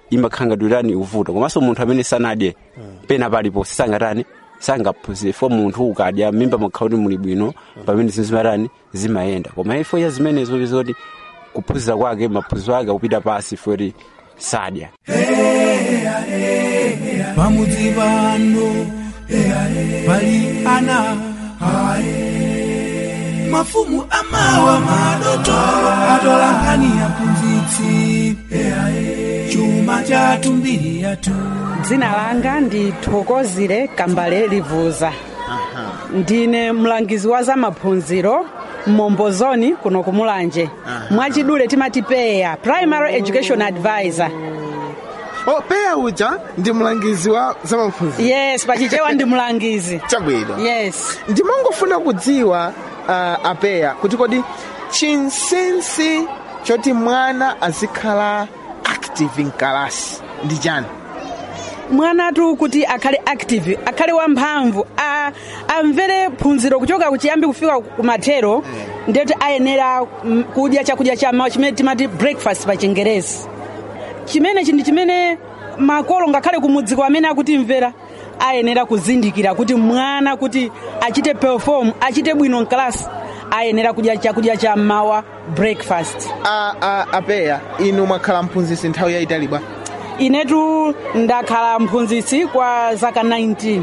imakhangadwirani uvuto komanso munthu amene sanadye pena palipo sangatani sangaphunzire fo munthu ukadya mimba makhala kuti muli bwino pamene zinthu zimatani zimayenda koma ifo ya zimenezo zoti kuphunzira kwake maphunziro ake akupita pasi foti sadya pamudzi pano pali ana mafumu amawa madotolo atola nkhani ya mphunzitsi chuma chathu mbiri yathu dzina langa ndi thokozile kambale livuza ndine mlangizi wa zamaphunziro mmombozoni kuno kumulanje mwachidule timati peya primary education advisor oh, peya uja ndi mlangizi wa zamaphunziro yes pachichewa ndi mlangizi chabwino yes ndimangofuna kudziwa uh, apeya kuti kodi chinsensi choti mwana azikhala active mkalasi ndi chani mwanatu kuti akhale active akhale wamphamvu a- amvere phunziro kuchoka kuchiyambi kufika kumathero ndiyoti ayenera mm, kudya chakudya chammawa chimene timati breakfast pa chingerezi chimenechi ndi chimene makolo ngakhale kumudziko amene akutimvera ayenera kuzindikira kuti mwana kuti achite perform achite bwino mkalasi ayenera kudya chakudya chammawa breakfast a, a, apeya inu mwakhala mphunzitsi nthawi yayitali bwa inetu ndakhala mphunzitsi kwa zaka 19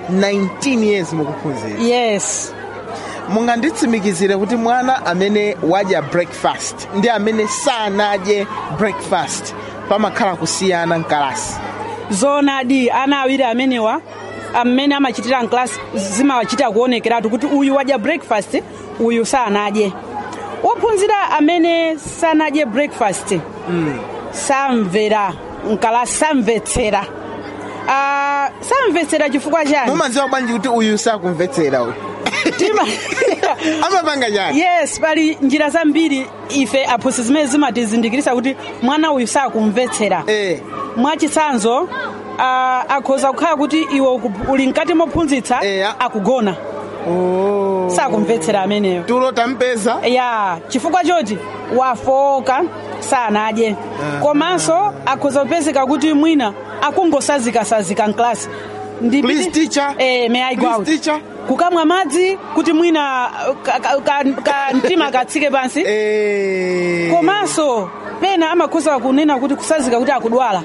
19 years mukuphunzira yes munganditsimikizire kuti mwana amene wadya breakfast ndi amene sanadye breakfast pamakhala kusiyana mkalasi zonadi ana awiri amenewa amene amachitira mklasi zimawachita kuonekeratu kuti uyu wadya breakfast uyu sanadye wophunzira amene sanadye breakfast mm. samvera mkalasi samvetsera uh, samvetsera chifukwa chani mumadziwa bwanji kuti uyu sakumvetsera uyu Tima- amapanga chani yes pali njira zambiri ife aphunzitsi zimene zimatizindikirisa kuti mwana uyu sakumvetsera eh. mwachitsanzo uh, akhoza kukhala kuti iwe uku- uli mkati mophunzitsa Eya. akugona oh. sakumvetsera ameneyo tulo tampeza ya chifukwa choti wafoka sanadye komanso akhoza kupezeka kuti mwina akungosazikasazika mklasi Please, teacher. eh, may I go Please, out? teacher. kukamwa madzi kuti mwina uh, ka, ka, ka, ka mtima katsike pansi eh. komanso pena amakhoza kunena kuti kusazika kuti akudwala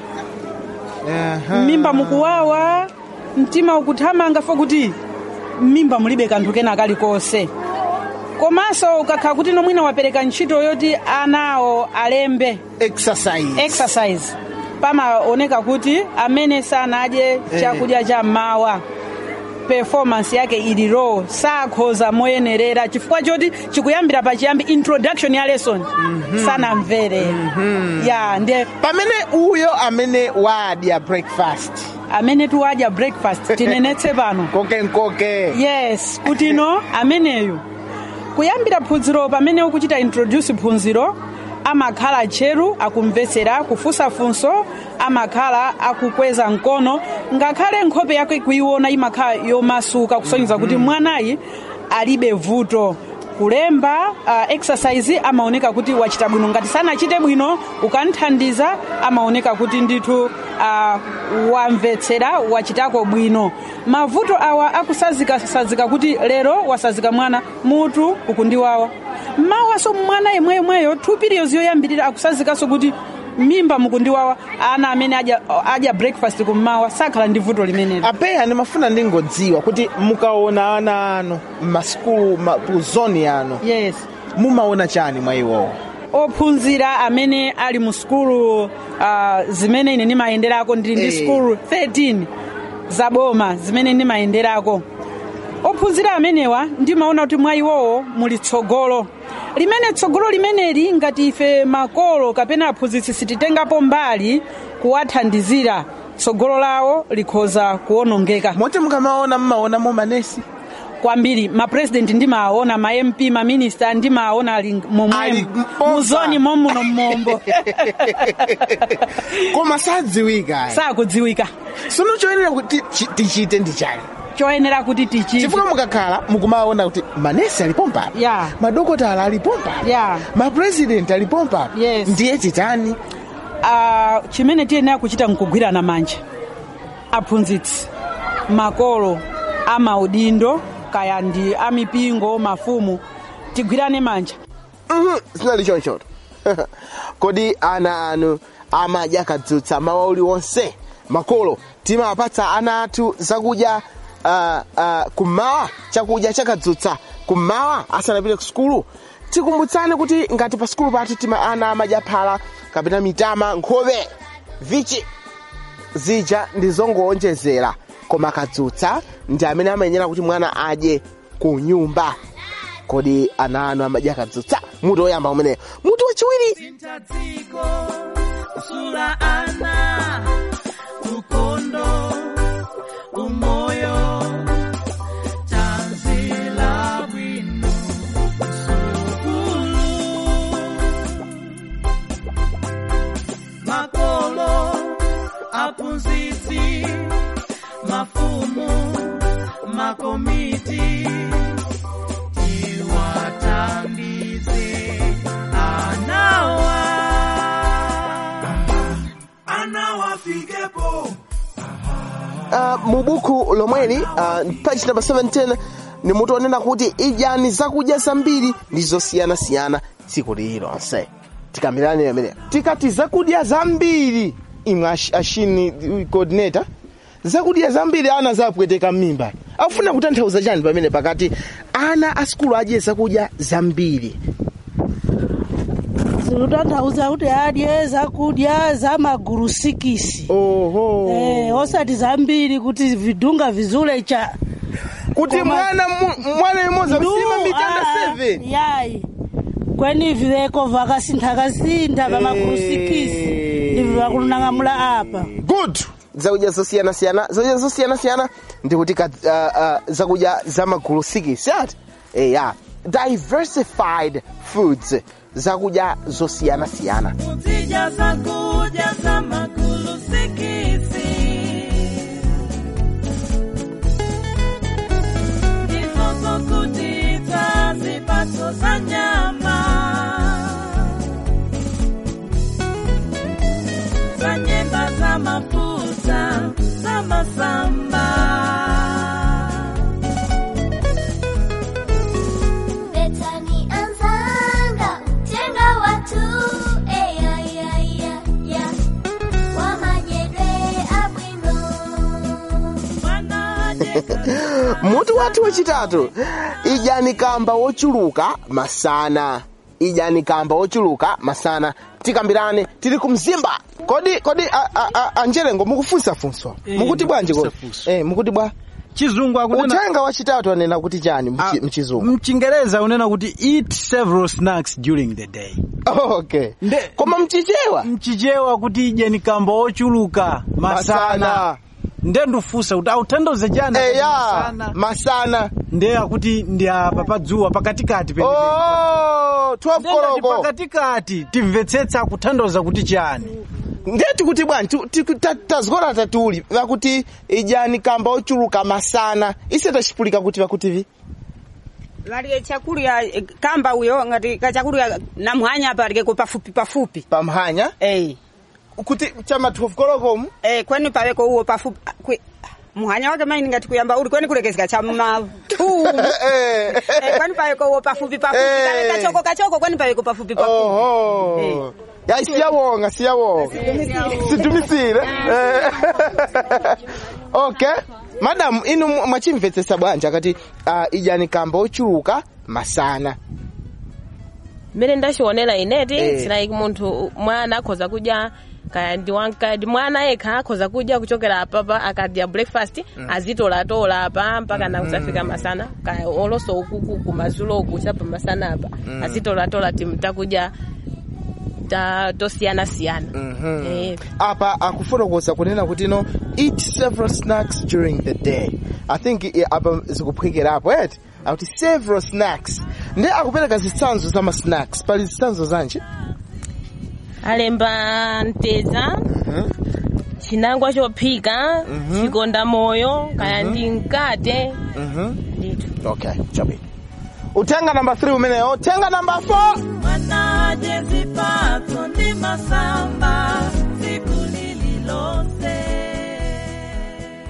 Aha. mimba mukuwawa mtima ukuthamanga fo kuti mimba mulibe kanthu kena kalikonse komanso ukakhala kuti nomwina wapereka ntchito yoti anawo alembe exercise exercise pamaoneka kuti amene sanadye chakudya cha mmawa performance yake ili low sakhoza moyenerera chifukwa choti chikuyambira pachiyambi introduction ya lesson sanamvere ya ndiye pamene uyo amene wadya breakfast amene tiwadya breakfast tinenetse pano koke nkoke yes kuti no ameneyu kuyambira phunziro pamene ukuchita introduce phunziro amakhala tcheru akumvetsera kufunsa funso amakhala akukweza mkono ngakhale nkhope yake kuiona imakhala yomasuka kusonyeza kuti mwanayi alibe vuto kulemba uh, exercise amaoneka kuti wachita bwino ngati sanachite bwino ukanthandiza amaoneka kuti ndithu uh, wamvetsera wachitako bwino mavuto awa akusazikasazika kuti lero wasazika mwana mutu ukundiwawa mawaso mwana yemweyemweyo two periods yoyambirira akusazikaso kuti mimba mukundiwawa ana amene adya, adya breakfast kummawa sakhala ndi vuto limenelo apeya ndimafuna ndingodziwa kuti mukaona ana anu m'masukulu ma, ku zoni yanu yes mumaona chani mwa iwowo ophunzira amene ali mu sukulu uh, zimene ine ndimayenderako ndili ndi Eh. sukulu 13 zaboma zimene ndimayenderako ophunzira amenewa ndimaona kuti mwa iwowo muli tsogolo limene tsogolo limeneli ngati ife makolo kapena aphunzitsi sititengapo mbali kuwathandizira tsogolo lawo likhoza kuwonongeka moti mukamaona mmaonamo manesi kwambiri mapresident ndimaona ma mp maminista ndimaona ali Ali momwemo mpompa. muzoni momuno mmombo koma sadziwika sakudziwika sono choyenera kuti chi- tichite ndi chani choyenera kuti tichite chifukwa mukakhala mukumaona kuti manesi alipo mpapa Yeah. madokotala alipo mpapa Yeah. mapresident alipo mpapa Yes. ndiye titani ah, chimene tiyenera kuchita nkugwirana manja aphunzitsi makolo amaudindo kaya ndi amipingo mafumu tigwirane manja Mhm, zinali chonchoto kodi ana anu amadya kadzutsa mawa uliwonse makolo timapatsa ana athu zakudya uh, uh, kummawa chakudya chakadzutsa kummawa asanapite ku sukulu tikumbutsane kuti ngati pa sukulu pathu tima ana amadya phala kapena mitama nkhope vichi zija ndi zongowonjezera koma kadzutsa ndi amene amayenera kuti mwana adye ku nyumba kodi ana anu amadya kadzutsa mutu woyamba umeneyo mutu wachiwiri Sintadziko, sula ana, ukondo, umoyo, tanzila bwino, msukulu. Makolo, aphunzitsi, mafumu, makomiti, tiwathandize anawa anawafikepo uh, mu buku lomweli uh, page number 17 ni mutu onena kuti idyani zakudya zambiri ndi zosiyanasiyana tsiku lililonse tikambirane ameneyo tikati zakudya zambiri imwe ash- ashini uh, coordinator zakudya zambiri ana zapweteka m'mimba akufuna kutanthauza chani pamene pakati ana a sikulu adye zakudya zambiri zikutanthauza kuti adye zakudya za magulu sikisi oho eh, osati zambiri kuti vidunga vizule cha kuti Koma- mwana mu- mwana imodzi amsima mitanda 7 yayi kweni vileko vakasintha-kasintha va magulu sikisi ndivyo vakulunang'amula apa good zakudya zosiyanasiyana zakudya zosiyanasiyana ndikuti ka- uh, uh, zakudya za magulu sikisi ati eya diversified foods zakudya zosiyanasiyana kuzidya zakudya za magulu sikisi ndizo zokutitsa zipatso za nyama za nyemba za mafuta za masamba Betani anzanga tenga watu eya ya ya ya wamanyedwe abwino mwana Yesu mutu wathu wachitatu idyani kamba wochuluka masana idyani kamba wochuluka masana tikambirane tili ku mzimba kodi kodi a- a- a- anjelengo mukufunsafunsa Eh, mukuti bwanji kodi mukufunsafunsa. eh, mukuti bwa chizungu akunena uthenga wachitatu anena kuti chani mchi- Ah, mchizungu mchingereza unena kuti eat several snacks during the day okay Nde- koma mchichewa mchichewa kuti idyeni kamba ochuluka masana nde ndifunsa kuti autanthauze chani akati eya masana masana nde akuti ndi apa padzuwa pakatikati penipeni. oh 12 Nde ngati koloko pakatikati timvetsetsa kutanthauza kuti chani ndeti kuti bwanji tu- ti- ta- tazikola tatuli vakuti idyani kamba ochuluka masana ise tachipulika kuti vakuti vi Lalike chakurya eh, kamba uyo ngati kachakurya namwanya apa alikeko pafupi pafupi pamphanya eh kuti chama 12 kolokomu eh kweni paweko uwo pafupi ah, kwe muhanya wake maini ngati kuyamba uli kweni kulekezeka cha mathumbu Eh, eh kweni paweko uwo pafupi pafupi Eh. kale kachoko kachoko kweni paweko pafupi pafupi oho Eh. ya siyawonga siyawonga sidumisire Eh. okay madamu inu mwa- mwachimvetsetsa bwanji akati uh, idyani kamba ochuluka masana mmene ndachionera ineti Eh. silaiki munthu mwana akhoza kudya kaya ndi wankadi mwana yekha akhoza kudya kuchokera apapa akadya breakfast azitolatola apa mpaka na kusafika masana kaya olonso ukuku kumazulo uku chapa masana apa azitolatola timu takudya ta tosiyanasiyana Eh. apa akufotokoza kunena kuti no eat several snacks during the day i think i- apa zikuphwekerapo eti akuti several snacks ndi akupereka zitsanzo za ma snacks pali zitsanzo zanji alemba mteza chinangwa chophika chikonda moyo kaya ndi mkate ndithu okay chabwino utenga namba 3 umeneyo tenga namba 4 Mwanaje zipatso ndi masamba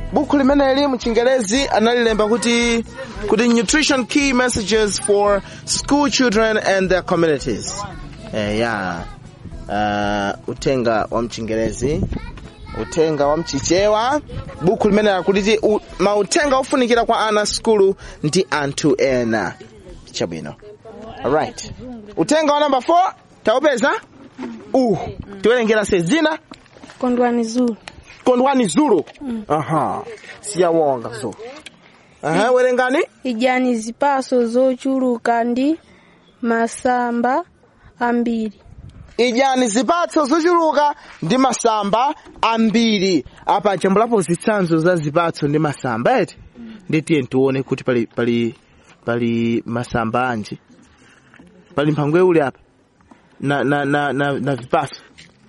buku limeneli mchingerezi analilemba kuti kuti nutrition key messages for school children and their communities eh, ya uh, utenga wa mchingerezi utenga wa mchichewa buku limene lakuliti u- mautenga ofunikira kwa ana skulu ndi anthu ena chabwino alright utenga wa number 4 taupeza uh tiwerengera se dzina kondwani zulu kondwani zulu aha siyawonga zulu aha werengani idyani zipaso zochuluka ndi masamba ambiri idyani zipatso zochuluka ndi masamba ambiri apa chambulapo zitsanzo za zipatso ndi masamba eti nditiye tione kuti pali pali pali masamba anji pali mphangwe uli apa na na na na, na vipatso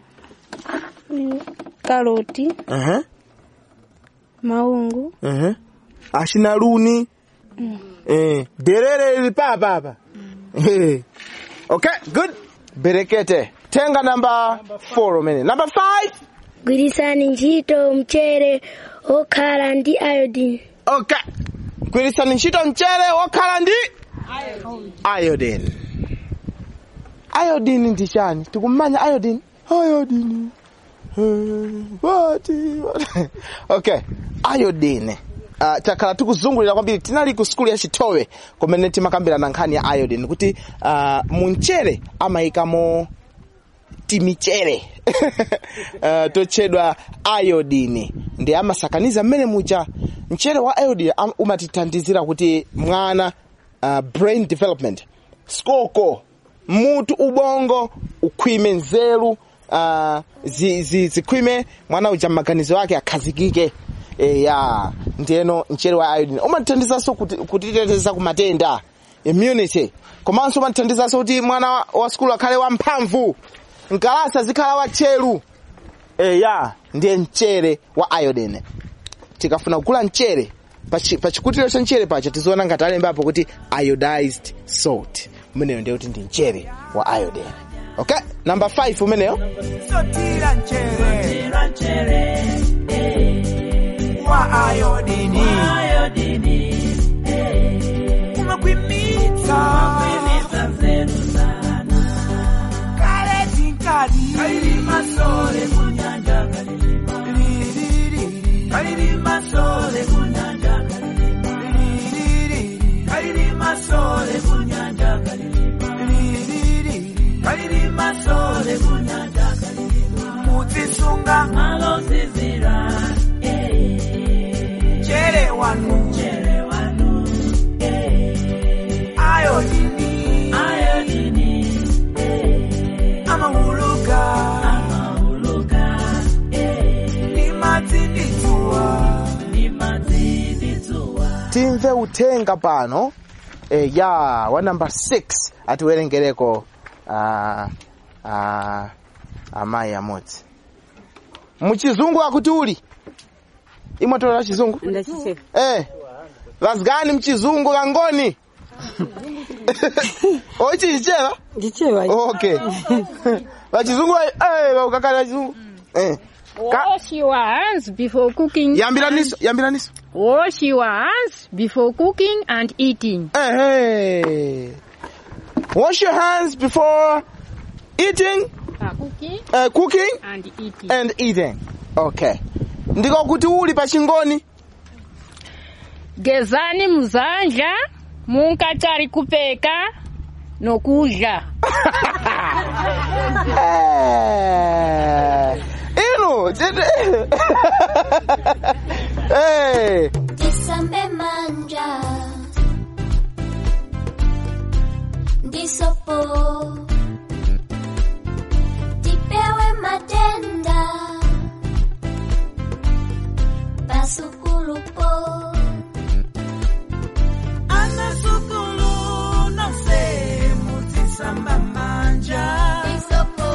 karoti aha maungu aha ashina luni eh derere lili papa apa eh okay good berekete tenga namba 4 umene namba 5 gwirisani ntchito mchere okhala ndi iodine okay gwirisani ntchito mchere wokhala ndi iodine iodine ndi chani tikumanya iodine iodine eh, wati wati. okay iodine Uh, takhala tikuzungulira kwambiri tinali ku skulu ya chitowe kumene timakambirana nkhani ya iodine kuti uh, munchere amayikamo timichere uh, totchedwa iodine ndi amasakaniza mmene mucha mchere wa iodine am- umatithandizira kuti mwana uh, brain development skoko mutu ubongo ukhwime nzeru uh, zi, zi, zikhwime mwana uja maganizo ake akhazikike e, ya ndiyeno mchere wa iodine umatithandizanso kuti- kutiteteza ku matenda immunity komanso umatithandizanso kuti mwana wa, wa skulu akhale wamphamvu mkalasa zikhala watcheru e, ya ndiye mchere wa iodine tikafuna kugula mchere pachi- pachikutiro cha mchere pacha tizoona ngati alembapo kuti iodized salt umeneyo ndiye kuti ndi mchere wa iodine okay number 5 umeneyo sotira nchere wa ayodini umakwimitsa kale tinkadi kalili masole kunyanja kalili masole kunyanja kalili masole kunyanja kalili masole kunyanja muzisunga malozizira chere wanu chere wanu ayodini ayodini amahuluka amahuluka ni mazinditsuwa ni mazinditsuwa timve uthenga pano e, ya wa number 6 atiwerengereko uh, uh, amayi amodzi muchizungu akuti uli imwatola chizungu ndachise eh vazigani mchizungu kangoni ochicheva ndicheva okay vachizungu eh ukakala chizungu eh Wash your hands before cooking. yambiraniso yambiraniso Wash your hands before cooking and eating. eh hey. wash your hands before eating Uh, cooking uh, cooking and eating. and eating okay ndiko kuti uli pachingoni Gezani muzanja munkachari kupeka nokudya. Eh, inu chete hey. Tisambe manja ndisopo tipewe matenda pasukulupo anasukulu nose mutisamba manja isopo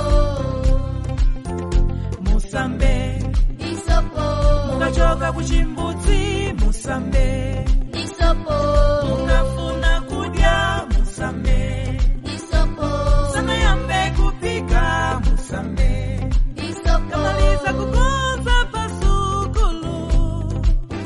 musambe isopo mukachoka kuchimbudzi musambe isopo mukafuna kudya musambe isopo sanayambe kupika musambe isopo kamaliza kukonza pasukulu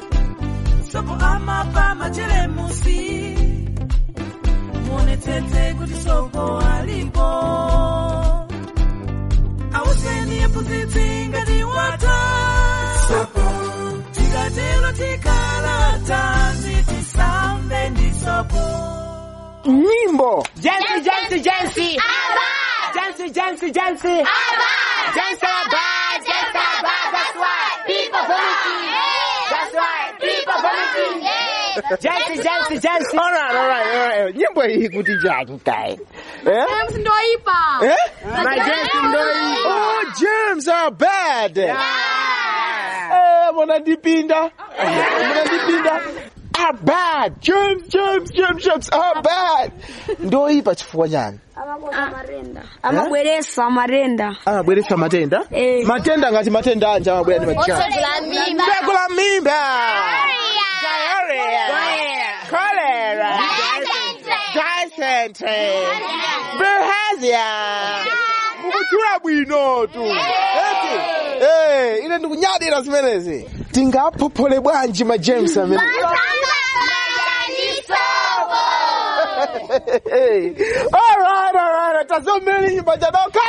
nyimbo Jensi, Jensi, Jensi. Jensi, Jensi, Jensi. Jensi are bad, Jensi are bad. That's why people vomiting. That's why people vomiting. Jensi, Jensi, Jensi. All right, all right, all right. nyimbo hii kuti chani kae eh? ndoipa Eh? My Jensi ndoipa. Oh, germs are bad. Eh, munandipinda. Munandipinda. Are bad. Germs, germs, germs, germs are bad. Ndoipa chifukwa chani? amabweresa marenda Amabweretsa matenda? Matenda ngati matenda anja amabwera ndi machani. Otsegula mimba. Otsegula mimba. Diarrhea. Cholera. Dysentery. Bilharzia. Mukuchula bwino tu. Eti. Eh, ine ndikunyadira zimenezi. Tingaphophole bwanji ma germs amene. Hey. All right, all right. Tazomeni nyimbo jadoka.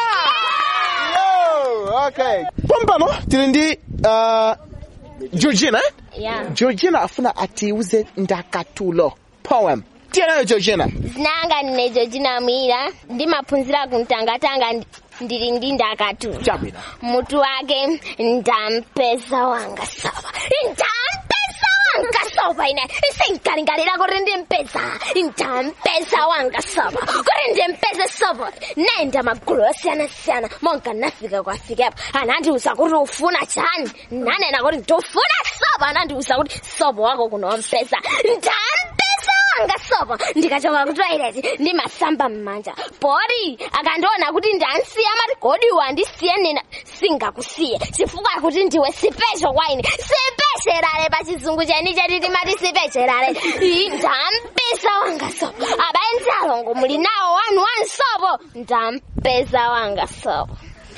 Yo, okay. Pompano tili ndi uh, Georgina. eh? Yeah. Georgina afuna atiuze ndakatulo. Poem. Tiyenayo Georgina. zinanga ndine georgina mwira ndimaphunzira kumtangatanga ndi- ndili ndi ndakatulo Chabwino. mutu wake ndampeza wanga soba ndampeza wanga soba ine sinkalingalira kuti ndimpeza ndampeza wanga soba kuti ndimpeze soba naenda magulu osiyanasiyana monga nafika kwafikepo anandiuza kuti ufuna chani nanena kuti ndifuna soba anandiuza kuti sobo wako kunompeza ndampeza wanga sobo ndikachoka ku toilet ndimasamba mmanja pori akandiona kuti ndansiya mati godi wandisiye nena singakusiye chifukwa kuti ndiwe sipesho kwa ine sipesherale pa chizungu cheni cheti timati sipesherale Ii, ndampeza wanga sobo abayenzi alongo muli nawo wanu wansobo ndampeza wanga sobo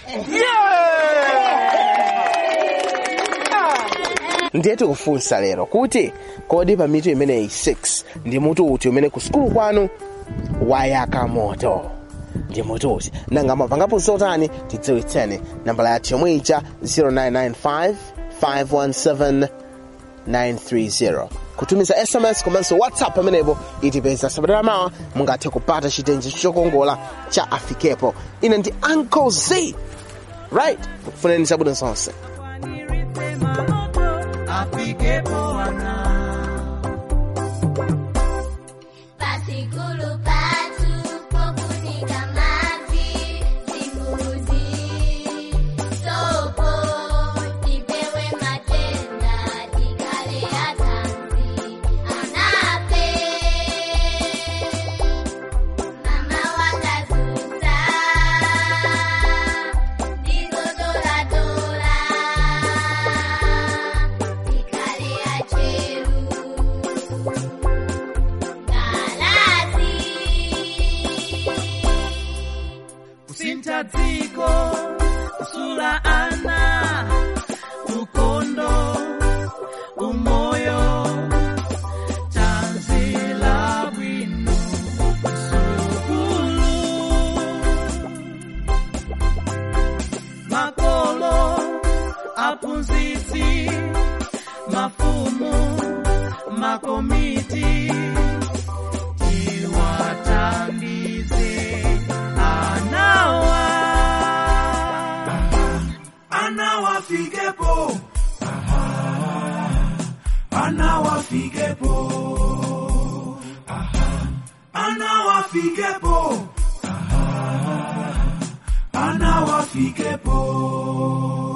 ndiye tikufunsa lero kuti kodi pa mitu imeneyi 6 ndi mutu uti umene ku sukulu kwanu wayaka moto ndi mutu uti nanga mwapangapo zotani tidziwitseni nambala yathu yomwe ija 0995 517 930 kutumiza sms komanso whatsapp pamenepo itipeza sabata mawa mungathe kupata chitenje chokongola cha afikepo ine ndi uncle z right funeni zabwino zonse afikepo wana Pasikulu patu pokunika maji zinguzi sopo tipewe matenda tikale atanzi anape mama wakazuza ndizotoratora tikale acheru kusintha dziko kusula ana ukondo umoyo tanzila bwino sukulu makolo aphunzitsi mafumu makomiti tiwathandize anawa anawafikepo anawafikepo anawafikepo anawafikepo